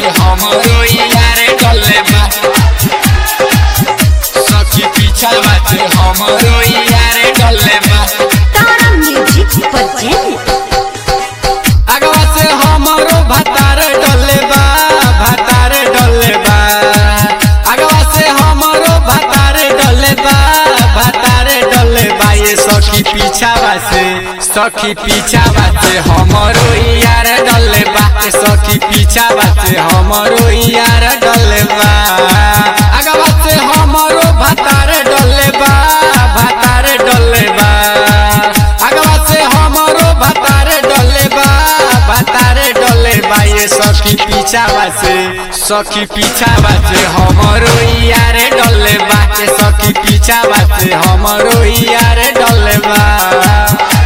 हमरो यार डले बा सखी पीछा बाटे हमरो यार डले बा तारा म्यूजिक प्रेजेंट अगवा से हमरो भतार डले बा भतार डले बा अगवा से हमरो भतार डले बा भतार डले बा ये सखी पीछावा से सखी पीछावा से हमरो यार डले बा ये सखी पीछावा से हमरो यार डले बा अगवा से हमरो भतार डले बा भतार डले बा अगवा से हमरो भतार डले बा भतार डले बा ये सखी पीछावा से सखी पीछावा से हमरो यार डले बा ये सखी पीछावा से हमरो यार डले बा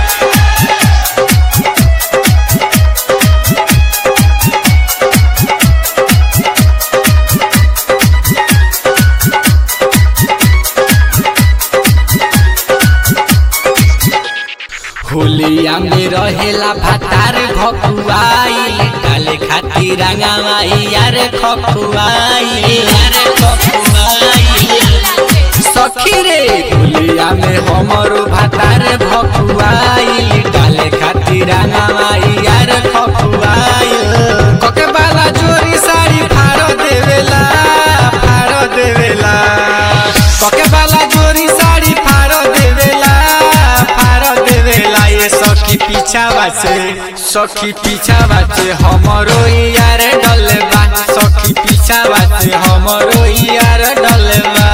होलिया में रहेला भतार भकुआई डाले खातिर रंगावाई यार खकुआई यार खकुआई सखी रे होलिया में हमरो भतार भकुआई डाले खातिर रंगावाई यार खकुआई कके बाला जोरी साड़ी फाड़ो देवेला फाड़ो देवेला कके बाला जोरी साड़ी फाड़ो देवेला फाड़ो देवेला ये सखी पीछावा से सखी पीछावा से हमरो यार डलबा सखी पीछावा से हमरो यार डलबा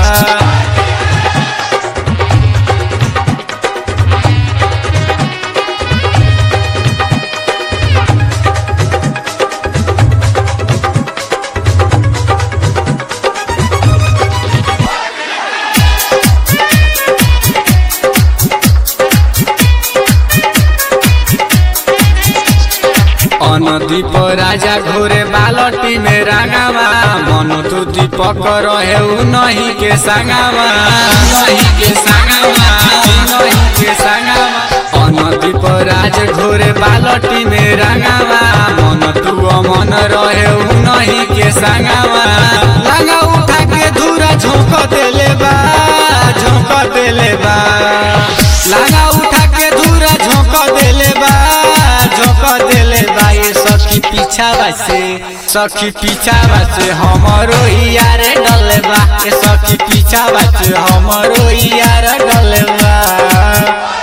अनदीप राजा घोरे बालटी में रंगावा मन तू दीपक रहे उ नहीं के संगावा नहीं के संगावा नहीं के संगावा अनदीप राज घोरे बालटी में रंगावा मन तू अमन रहे उ नहीं के संगावा लंगा उठा के धूरा झोंक देले बा झोंक देले बा लंगा उठा के धूरा झोंक देले बा झोंक देले बा ये सखी पीछावा से सखी पीछावा से हमरो यार डलबा ये सखी पीछावा से हमरो यार डलबा